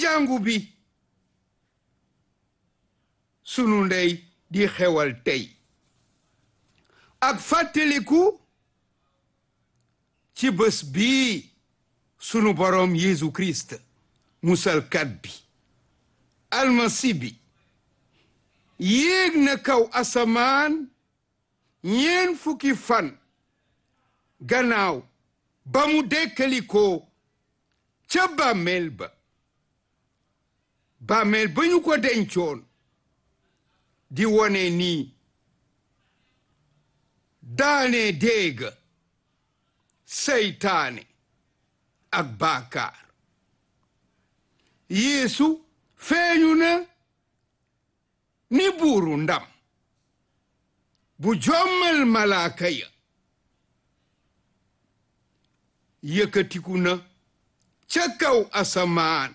jàngu bi sunu ndey di xewal tey ak fàttaliku ci bés bii sunu boroom Yeesu Kirist musalkat bi almasi bi yéeg na kaw asamaan ñeen fukki fan gannaaw ba mu dekkalikoo ca bàmmeel ba bàmmeel ba ñu ko dencoon di wone nii daane déega seytaane ak baakaar yeesu feeñu na ni buuru ndam bu jommal malaaka ya yëkkatiku na ca kaw asamaan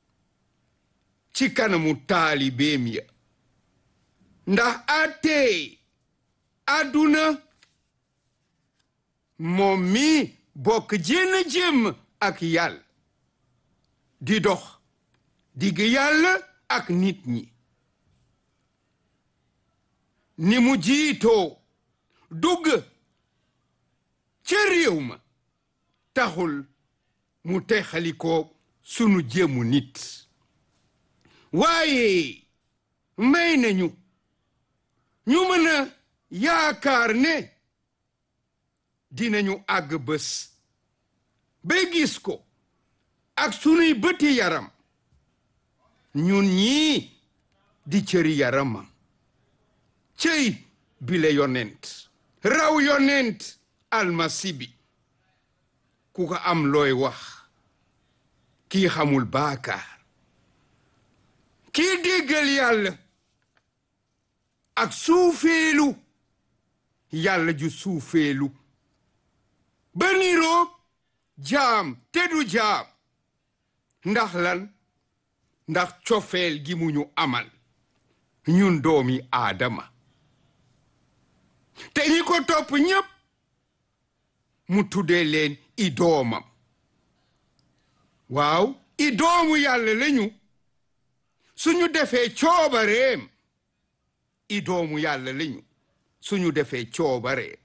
ci kanamu taalibeem ya ndax àttee àdduna moom mi bokk jénn jëm ak yàlla di dox digg yàlla ak nit ñi ni mu jiitoo dugg ca réew ma taxul mu texalikoo sunu jëmu nit waaye may nañu ñu mën a yaakaar ne dinañu àgg bés ba gis ko ak sunuy bëti yaram ñun ñii di cëri yaramam cëy bile yonent raw yonent almasi bi ku ko am looy wax kii xamul baakaar kii déggal yàlla ak suufeelu yàlla ju suufeelu ba niroog jaam te du jaam ndax lan ndax cofeel gi mu ñu amal ñun doomi aadama te ñi ko topp ñépp mu tuddee leen i doomam waaw i doomu yàlla lañu suñu defee coobareem i doomu yàlla lañu suñu defee coobareem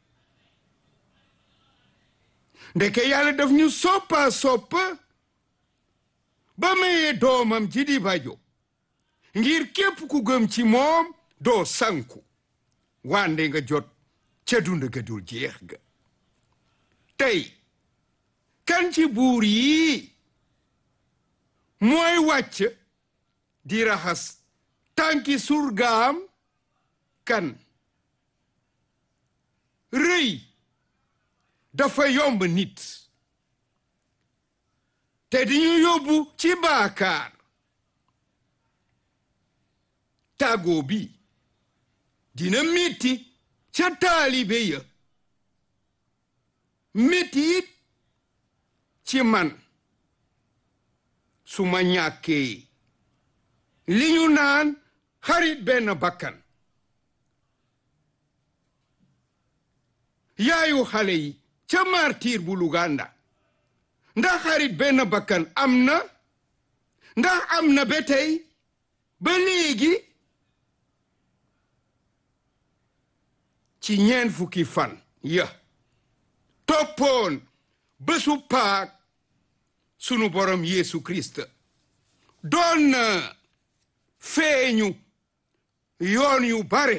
ndeke yàlla daf ñu soppa soppa ba mayee doomam ji di bajo ngir képp ku gëm ci moom doo sanku wande nga jot ca dund ga dul jeex ga tey kan ci buur yi mooy wàcc di raxas tànki surgaam kan rëy dafa yomb nit te di ñu yóbbu ci baakaar tàggoo bi dina metti ca taalibe ya metti it ci man su ma ñàkkee li ñu naan xarit benn bakkan yaayu xale yi ca martir bu Luganda ndax xarit benn bakkan am na ndax am na ba tey ba léegi ci ñeen fukki fan ya toppoon bésu paak sunu borom Yeesu Kirist doon na feeñu yoon yu bare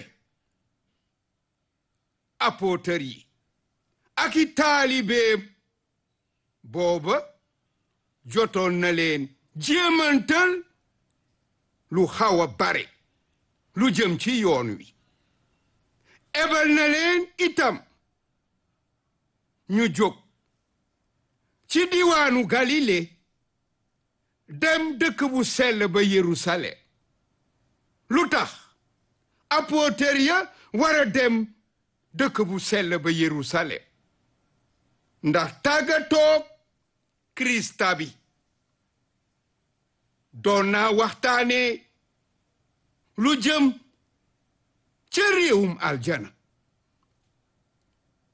apôtër yi ak i taalibeem booba jotoon na leen jéemantal lu xaw a bare lu jëm ci yoon wi ebal na leen itam ñu jóg ci diwaanu Galile dem dëkk bu sell ba Yerusalem lu tax apôtër ya war a dem dëkk bu sell ba Yerusalem ndax tàggatoog Krista bi doon naa waxtaane lu jëm ca réewum aljana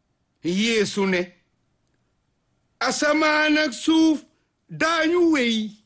Yeesu ne asamaan ak suuf daañu wéy